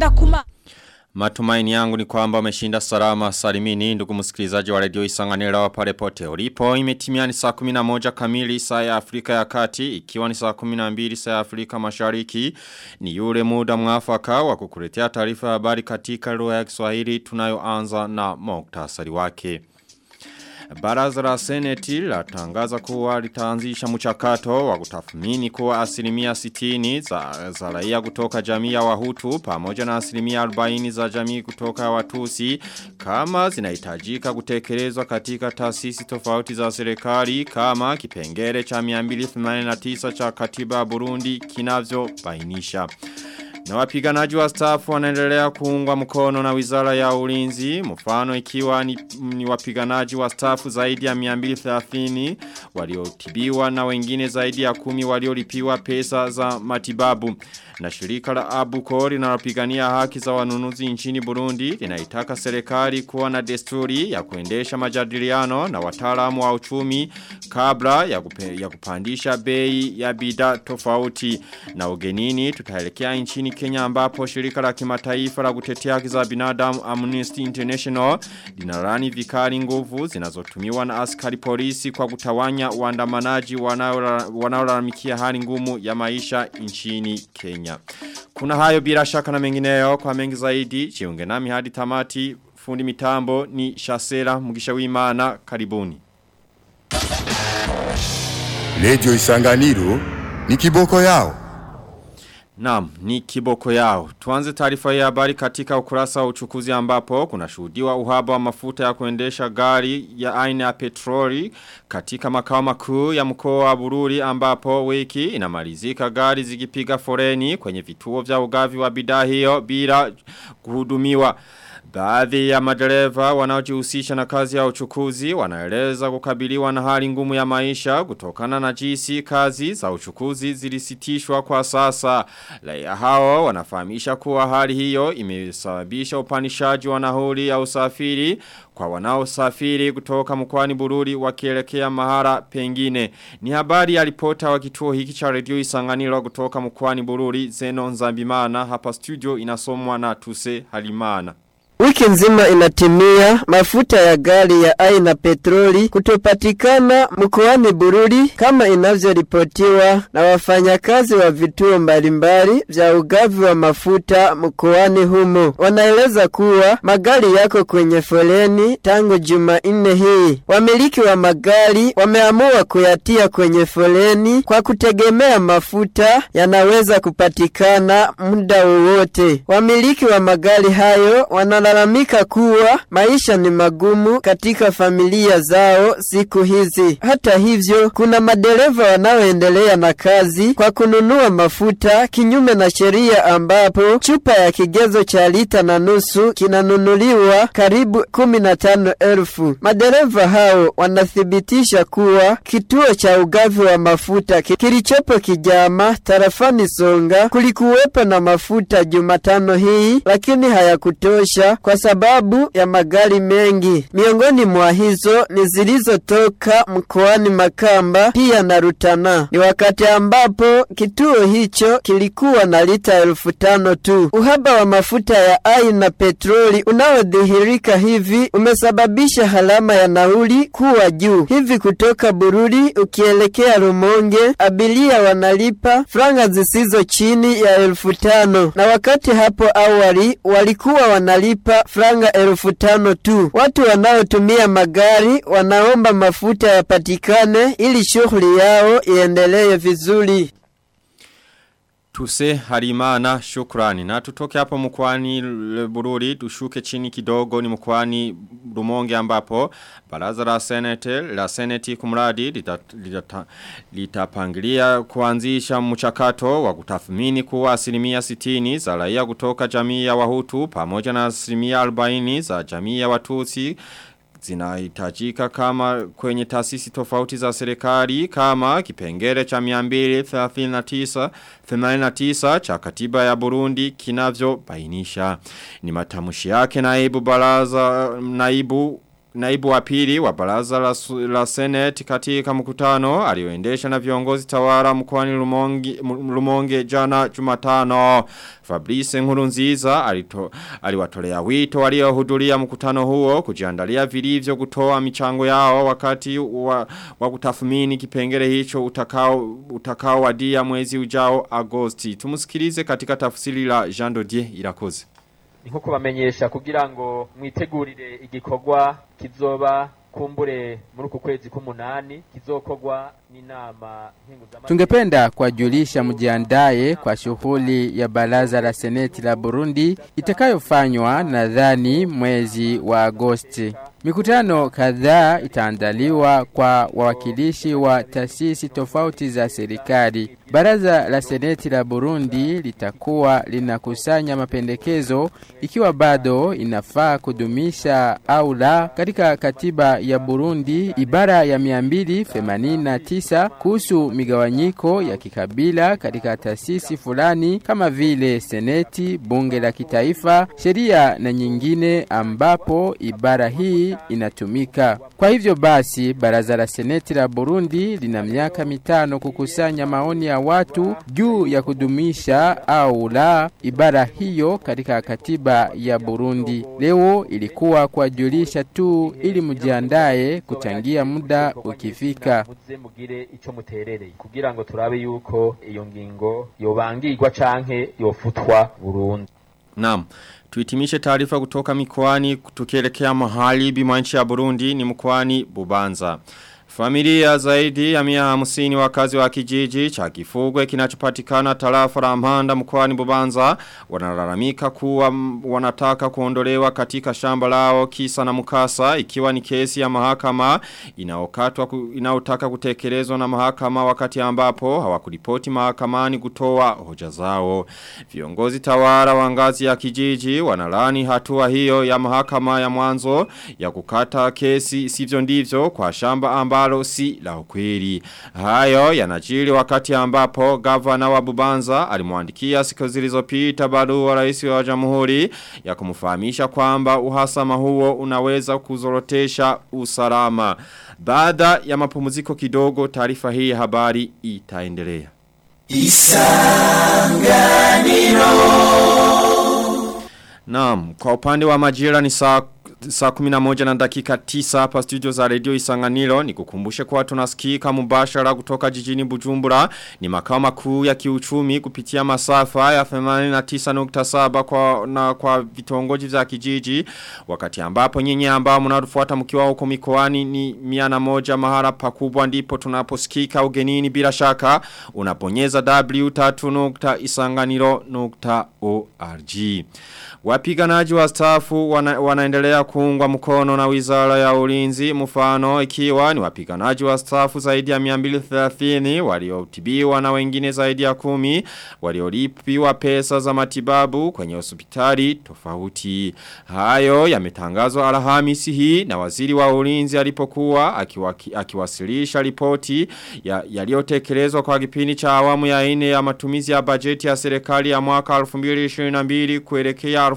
kuma Matumaini yangu ni kwamba umeshinda salama salimini ndugu msikilizaji wa radio isanganira wa pale pote ulipo imetimia ni saa 11 kamili saa ya Afrika ya kati ikiwa ni saa 12 saa ya Afrika mashariki ni yule muda mwafaka wa kukuletea taarifa ya habari katika lugha ya Kiswahili tunayoanza na muktasari wake Baraza la Seneti latangaza kuwa litaanzisha mchakato wa kutathmini kuwa asilimia 60 za, za raia kutoka jamii ya Wahutu pamoja na asilimia 40 za jamii kutoka Watusi kama zinahitajika kutekelezwa katika taasisi tofauti za serikali kama kipengele cha 289 cha katiba ya Burundi kinavyobainisha. Na wapiganaji wa staff wanaendelea kuungwa mkono na wizara ya ulinzi. Mfano ikiwa ni, ni wapiganaji wa staff zaidi ya 230 waliotibiwa na wengine zaidi ya kumi waliolipiwa pesa za matibabu. Na shirika la Abuko linalopigania haki za wanunuzi nchini Burundi linaitaka serikali kuwa na desturi ya kuendesha majadiliano na wataalamu wa uchumi kabla ya, kupe, ya kupandisha bei ya bidhaa tofauti. Na ugenini tutaelekea nchini Kenya ambapo shirika la kimataifa la kutetea haki za binadamu Amnesty International linalani vikali nguvu zinazotumiwa na askari polisi kwa kutawanya waandamanaji wanaolalamikia hali ngumu ya maisha nchini Kenya. Kuna hayo bila shaka na mengineyo kwa mengi zaidi jiunge nami hadi tamati fundi mitambo ni Shasera Mugisha Wimana karibuni. Lejo Isanganiro ni kiboko yao. Naam, ni kiboko yao. Tuanze taarifa ya habari katika ukurasa wa uchukuzi ambapo kuna shuhudiwa uhaba wa mafuta ya kuendesha gari ya aina ya petroli katika makao makuu ya mkoa wa Bururi ambapo wiki inamalizika gari zikipiga foreni kwenye vituo vya ugavi wa bidhaa hiyo bila kuhudumiwa. Baadhi ya madereva wanaojihusisha na kazi ya uchukuzi wanaeleza kukabiliwa na hali ngumu ya maisha kutokana na jinsi kazi za uchukuzi zilisitishwa kwa sasa. Raia hao wanafahamisha kuwa hali hiyo imesababisha upanishaji wa nauli ya usafiri kwa wanaosafiri kutoka mkoani Bururi wakielekea mahara pengine. Ni habari ya ripota wa kituo hiki cha redio Isanganiro kutoka mkoani Bururi Zeno Nzambimana hapa studio inasomwa na Tuse Halimana. Wiki nzima inatimia mafuta ya gari ya aina petroli kutopatikana mkoani Bururi kama inavyoripotiwa na wafanyakazi wa vituo mbalimbali vya ugavi wa mafuta mkoani humo. Wanaeleza kuwa magari yako kwenye foleni tangu Jumanne hii. Wamiliki wa magari wameamua kuyatia kwenye foleni kwa kutegemea mafuta yanaweza kupatikana muda wowote. Wamiliki wa magari hayo wana wanalalamika kuwa maisha ni magumu katika familia zao siku hizi. Hata hivyo, kuna madereva wanaoendelea na kazi kwa kununua mafuta kinyume na sheria, ambapo chupa ya kigezo cha lita na nusu kinanunuliwa karibu kumi na tano elfu. Madereva hao wanathibitisha kuwa kituo cha ugavi wa mafuta kilichopo Kijama tarafani Songa kulikuwepo na mafuta Jumatano hii, lakini hayakutosha kwa sababu ya magari mengi. Miongoni mwa hizo ni zilizotoka mkoani Makamba pia na Rutana. Ni wakati ambapo kituo hicho kilikuwa na lita elfu tano tu. Uhaba wa mafuta ya aina petroli unaodhihirika hivi umesababisha halama ya nauli kuwa juu. Hivi kutoka Bururi ukielekea Rumonge, abiria wanalipa franga zisizo chini ya elfu tano na wakati hapo awali walikuwa wanalipa franga elfu tano tu. Watu wanaotumia magari wanaomba mafuta yapatikane ili shughuli yao iendelee vizuri. Tuse harimana shukrani. Na tutoke hapo mkwani bururi, tushuke chini kidogo ni mkwani rumonge ambapo. Baraza la senete, la seneti kumradi litapangilia lita kuanzisha mchakato wa kutathmini kuwa asilimia sitini za raia kutoka jamii ya wahutu pamoja na asilimia albaini za jamii ya watusi zinahitajika kama kwenye taasisi tofauti za serikali kama kipengele cha 239 89 cha katiba ya Burundi kinavyo bainisha. Ni matamushi yake naibu baraza naibu naibu wa pili wa baraza la, la Senate katika mkutano alioendesha na viongozi tawara mkoani Lumonge, Lumonge jana Jumatano. Fabrice Nkurunziza alito, aliwatolea wito waliohudhuria mkutano huo kujiandalia vilivyo kutoa michango yao wakati wa, wa kutathmini kipengele hicho utakao utakao wadia mwezi ujao Agosti. Tumusikilize katika tafsiri la Jean Dodier Irakoze. ni nko kubamenyesha kugira ngo mwitegurire igikorwa kizoba kumbure muri uku kwezi k'umunani kizokorwa n'inama nkinguzamategeko Tungependa kuwajulisha mjiandaye kwa shughuli ya baraza la seneti la Burundi itakayofanywa nadhani mwezi wa Agosti. Mikutano kadhaa itaandaliwa kwa wawakilishi wa taasisi tofauti za serikali. Baraza la seneti la Burundi litakuwa linakusanya mapendekezo ikiwa bado inafaa kudumisha au la katika katiba ya Burundi ibara ya 289 kuhusu migawanyiko ya kikabila katika taasisi fulani kama vile seneti, bunge la kitaifa, sheria na nyingine ambapo ibara hii inatumika. Kwa hivyo basi, baraza la seneti la Burundi lina miaka mitano kukusanya maoni ya watu juu ya kudumisha au la ibara hiyo katika katiba ya Burundi. Leo ilikuwa kuwajulisha tu ili mjiandaye kuchangia muda ukifika. muze mugire ico muterereye kugira ngo turabe yuko iyo ngingo yobangirwa canke yofutwa burundu Naam. Tuitimishe taarifa kutoka mikoani tukielekea mahali bima nchi ya Burundi ni mkoani Bubanza. Familia zaidi ya mia hamsini wakazi wa kijiji cha kifugwe kinachopatikana tarafa la Mpanda mkoani Bubanza wanalalamika kuwa m- wanataka kuondolewa katika shamba lao kisa na mukasa ikiwa ni kesi ya mahakama inaokatwa ku, inaotaka kutekelezwa na mahakama wakati ambapo hawakuripoti mahakamani kutoa hoja zao. Viongozi tawara wa ngazi ya kijiji wanalani hatua hiyo ya mahakama ya mwanzo ya kukata kesi sivyo ndivyo kwa shamba ambalo si la ukweli. Hayo yanajiri wakati ambapo gavana wa Bubanza alimwandikia siku zilizopita barua rais wa jamhuri ya kumfahamisha kwamba uhasama huo unaweza kuzorotesha usalama. Baada ya mapumziko kidogo taarifa hii ya habari itaendelea. Naam, kwa upande wa majira ni saa saa kuminamoja na dakika tisa hapa studio za radio isanganilo ni kukumbushe kwa tunasikika mubashara kutoka jijini bujumbura ni makao makuu ya kiuchumi kupitia masafa ya 89.7 kwa, na kwa vitongoji vya kijiji wakati ambapo nyinyi ambao mnarufuata mkiwa huko mikoani ni miana moja mahara pakubwa ndipo tunaposikika ugenini bila shaka unaponyeza w3.isanganilo.org Wapiganaji wa stafu wana, wanaendelea kuungwa mkono na wizara ya ulinzi mfano ikiwa ni wapiganaji wa stafu zaidi ya 230 waliotibiwa na wengine zaidi ya kumi waliolipiwa pesa za matibabu kwenye hospitali tofauti. Hayo yametangazwa Alhamisi hii na waziri wa ulinzi alipokuwa akiwaki, akiwasilisha ripoti ya yaliyotekelezwa kwa kipindi cha awamu ya ine ya matumizi ya bajeti ya serikali ya mwaka 2022 kuelekea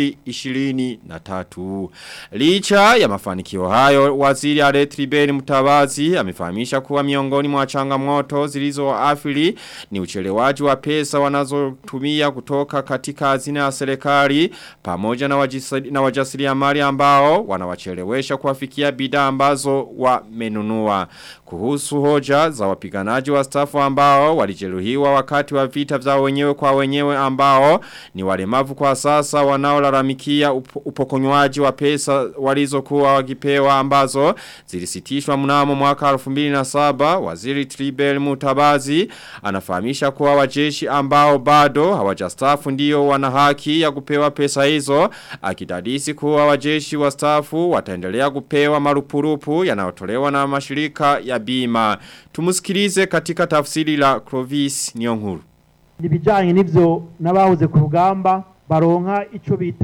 2023. Licha ya mafanikio hayo, waziri Aretribeni Mutabazi amefahamisha kuwa miongoni mwa changamoto zilizoathiri ni uchelewaji wa pesa wanazotumia kutoka katika hazina ya serikali pamoja na, wajisari, na wajasiriamali ambao wanawachelewesha kuwafikia bidhaa ambazo wamenunua. Kuhusu hoja za wapiganaji wa stafu ambao walijeruhiwa wakati wa vita vya wenyewe kwa wenyewe ambao ni walemavu kwa sasa wanaolalamikia up, upokonywaji wa pesa walizokuwa wakipewa ambazo zilisitishwa mnamo mwaka 2007 waziri Tribel Mutabazi anafahamisha kuwa wajeshi ambao bado hawajastafu ndio wana haki ya kupewa pesa hizo akidadisi kuwa wajeshi wa stafu wataendelea kupewa marupurupu yanayotolewa na mashirika ya bima tumusikilize katika tafsiri la Clovis Nyonkuru ibijyanye n'ibyo n'abahoze ku rugamba baronka icyo bita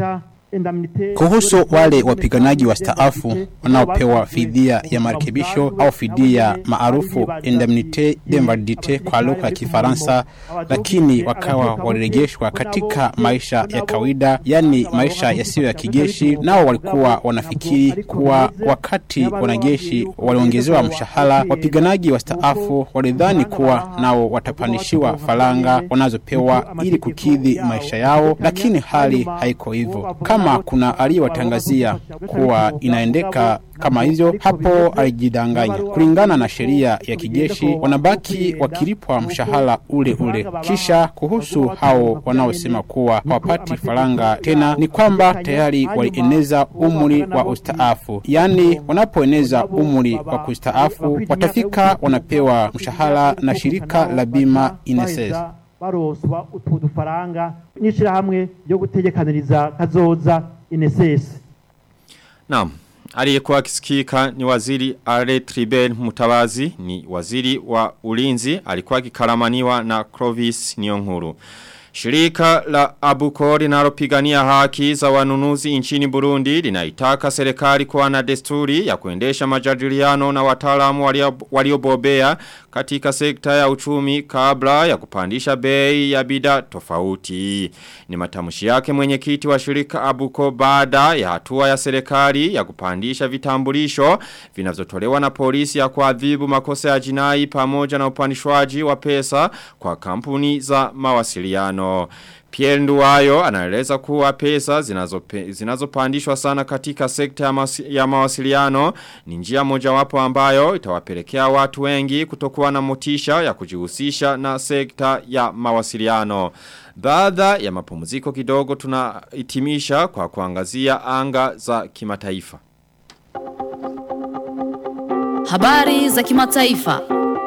Kuhusu wale wapiganaji wastaafu wanaopewa fidia ya marekebisho au fidia maarufu indemnite d'invalidite kwa lugha ya Kifaransa, lakini wakawa walirejeshwa katika maisha ya kawaida, yani maisha yasiyo ya kijeshi, nao walikuwa wanafikiri kuwa wakati wanajeshi waliongezewa mshahara, wapiganaji wastaafu walidhani kuwa nao watapandishiwa faranga wanazopewa ili kukidhi maisha yao, lakini hali haiko hivyo. Kama kuna aliyewatangazia kuwa inaendeka kama hivyo, hapo alijidanganya. Kulingana na sheria ya kijeshi, wanabaki wakilipwa mshahara ule ule. Kisha kuhusu hao wanaosema kuwa hawapati faranga tena, ni kwamba tayari walieneza umri wa ustaafu, yaani wanapoeneza umri wa kustaafu watafika wanapewa mshahara na shirika la bima INSS. baroswa utu dufaranga n'ishirahamwe ryo gutegekaniriza kazoza INSS Naam. Aliyekuwa akisikika ni waziri Ale Tribel Mutabazi ni waziri wa ulinzi alikuwa akikaramaniwa na Clovis Nyonkuru. Shirika la Abuko linalopigania haki za wanunuzi nchini Burundi linaitaka serikali kuwa na desturi ya kuendesha majadiliano na wataalamu walio- waliobobea katika sekta ya uchumi kabla ya kupandisha bei ya bidhaa tofauti. Ni matamshi yake mwenyekiti wa shirika Abuko baada ya hatua ya serikali ya kupandisha vitambulisho vinavyotolewa na polisi ya kuadhibu makosa ya jinai pamoja na upandishwaji wa pesa kwa kampuni za mawasiliano. Pierre Nduwayo anaeleza kuwa pesa zinazope- zinazopandishwa sana katika sekta ya, masi, ya mawasiliano ni njia mojawapo ambayo itawapelekea watu wengi kutokuwa na motisha ya kujihusisha na sekta ya mawasiliano. Baada ya mapumziko kidogo tunahitimisha kwa kuangazia anga za kimataifa. Habari za kimataifa.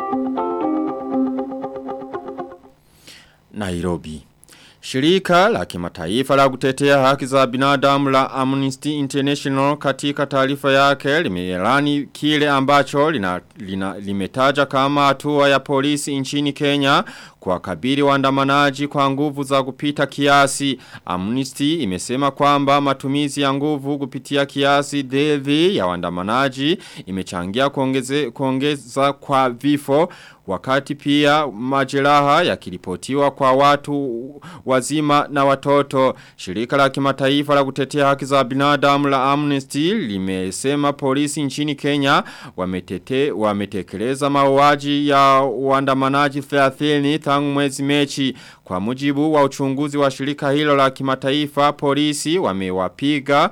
Nairobi. Shirika la kimataifa la kutetea haki za binadamu la Amnesty International katika taarifa yake limeelani kile ambacho lina, lina, limetaja kama hatua ya polisi nchini Kenya kwa kabiri waandamanaji kwa nguvu za kupita kiasi. Amnesty imesema kwamba matumizi ya nguvu kupitia kiasi dhidi ya waandamanaji imechangia kuongeze, kuongeza kwa vifo Wakati pia majeraha yakiripotiwa kwa watu wazima na watoto. Shirika la kimataifa la kutetea haki za binadamu la Amnesty limesema polisi nchini Kenya wametete, wametekeleza mauaji ya waandamanaji 30 tangu mwezi mechi. Kwa mujibu wa uchunguzi wa shirika hilo la kimataifa polisi wamewapiga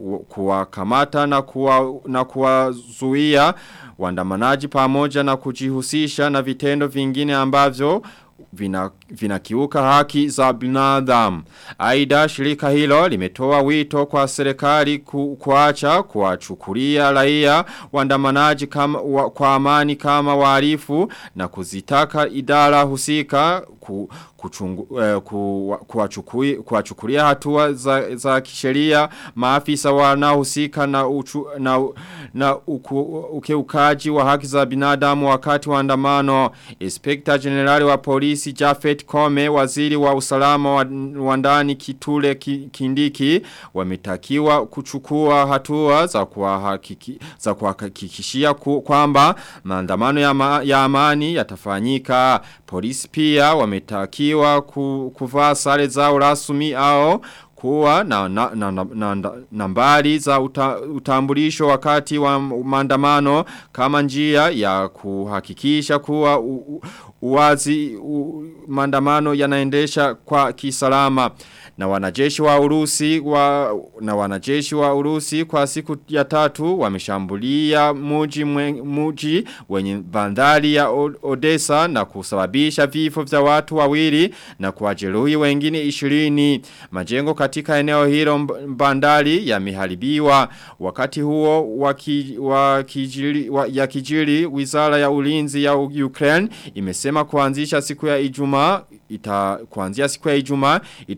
kuwakamata na kuwa, na kuwazuia waandamanaji pamoja na kujihusisha na vitendo vingine ambavyo vina, vinakiuka haki za binadamu. Aida shirika hilo limetoa wito kwa serikali ku, kuacha kuwachukulia raia waandamanaji kama wa, kwa amani kama wahalifu na kuzitaka idara husika ku, kuchungu, eh, ku, kuwachukui, kuwachukulia hatua za, za kisheria maafisa wanaohusika na, uchu, na, na uku, ukeukaji wa haki za binadamu wakati wa andamano. Inspector General wa polisi Jafet Kome, waziri wa usalama wa, wa ndani Kitule ki, Kindiki, wametakiwa kuchukua hatua za kuhakiki, za kuhakikishia kwamba maandamano ya, ma, ya amani yatafanyika. Polisi pia wametakiwa ku, kuvaa sare zao rasmi au kuwa na, na, na, na, na nambari za uta, utambulisho wakati wa maandamano kama njia ya kuhakikisha kuwa u, u, uwazi u, maandamano yanaendesha kwa kisalama na wanajeshi wa Urusi wa na wanajeshi wa Urusi kwa siku ya tatu wameshambulia muji mwe, muji wenye bandari ya Odessa na kusababisha vifo vya watu wawili na kuwajeruhi wengine 20 majengo katika eneo hilo bandari yameharibiwa wakati huo waki, wakijiri, wa, ya kijiri wizara ya ulinzi ya Ukraine imesema kuanzisha siku ya Ijumaa ita kuanzia siku ya Ijumaa itashambulia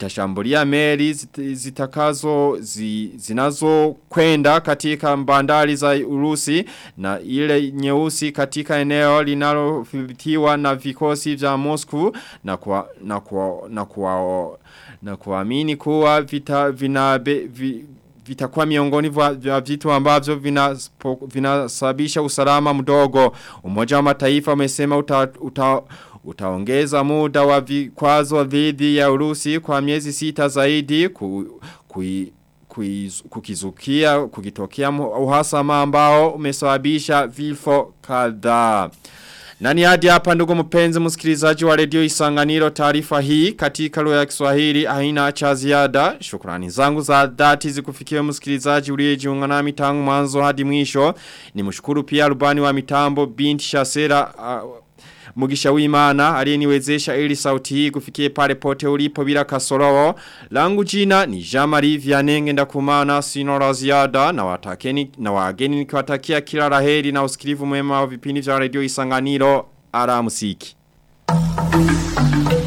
kuangalia meli zit- zitakazo zi, zinazo kwenda katika bandari za Urusi na ile nyeusi katika eneo linalodhibitiwa na vikosi vya Moscow na kwa na kwa na kwa na kuamini kuwa vita vina be, vi, vitakuwa miongoni vya vya vitu ambavyo vinaspo- vinasababisha usalama mdogo. Umoja wa mataifa umesema uta, uta, utaongeza muda wa vikwazo dhidi ya Urusi kwa miezi sita zaidi ku, kui, kuiz- kukizukia kukitokea mu- uhasama ambao umesababisha vifo kadhaa. Nani hadi hapa ndugu mpenzi msikilizaji wa redio Isanganiro taarifa hii katika lugha ya Kiswahili haina cha ziada. Shukrani zangu za dhati zikufikia msikilizaji uliyejiunga nami tangu mwanzo hadi mwisho. Nimshukuru pia rubani wa mitambo binti Shasera uh, Mugisha wimana aliyeniwezesha ili sauti hii kufikie pale pote ulipo bila kasorowo. Langu jina ni Jamari Vianenge ndakumana sino la ziada na watakeni na wageni nikiwatakia kila laheri na usikilivu mwema wa vipindi vya radio Isanganiro. Ara musiki.